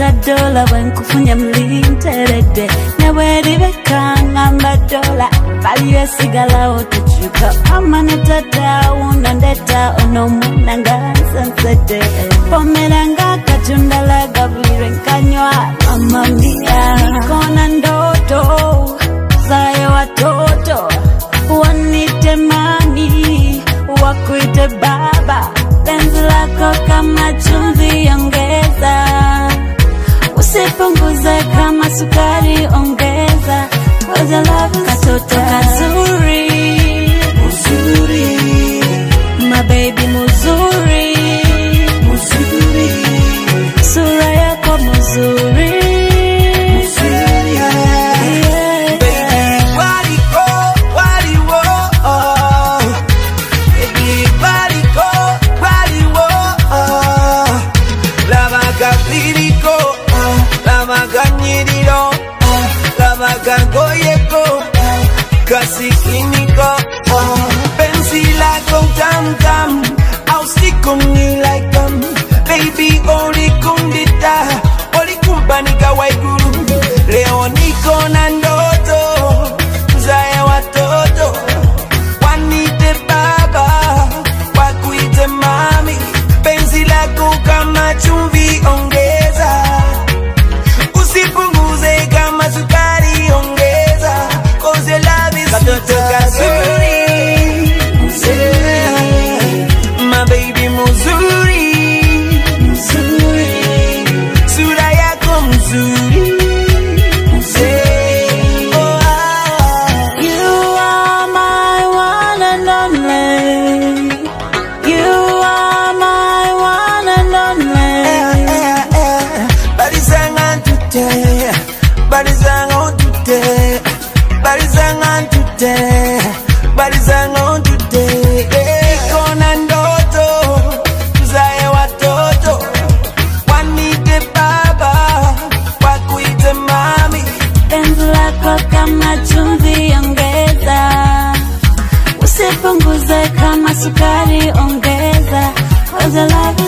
ta dola bwenkufunye mlinteredde ne bweribeka ngamba dola valiyo esigalawo tekyuka mama ne tata wuno ndeta ono omwana nga nsensedde pomera ng'akatundala gabulirwe nkanywa mama mia nikona ndoto zaye watoto wanite mami wakuite baba penzi lako kama chumvi ongeza usipunguze kama sukari ongeza Cause your love is katoto kazuri muzuri my baby muzuri muzuri sura yako muzuri muzuri yeah. Waliko, waliwo, oh. Baby, waliko, waliwo, oh. Labaga biriko, oh. Labaga nyiriro, oh. Labaga goyeko, oh. Kasikiniko, oh. Penzi lako tam tam, au siku ni like them. Baby, olikundita, olikumpanika waiguru. Leo niko na ndoto zae watoto wanite baba wakuite mami penzi lako kama chumvi ongeza usipunguze kama sukari ongeza cause your love is katoto kazuri mzuri my baby mzuri mzuri sura yako mzuri mzuri oh, ah. You are my one and only. You are my one and only. Barizangan today, barizangan today, barizangan today, barizangan today. Iko na ndoto tuzae watoto wanite baba wakuite mami Penzi lako kama chumvi ongeza, usipunguze kama sukari ongeza. Cause your love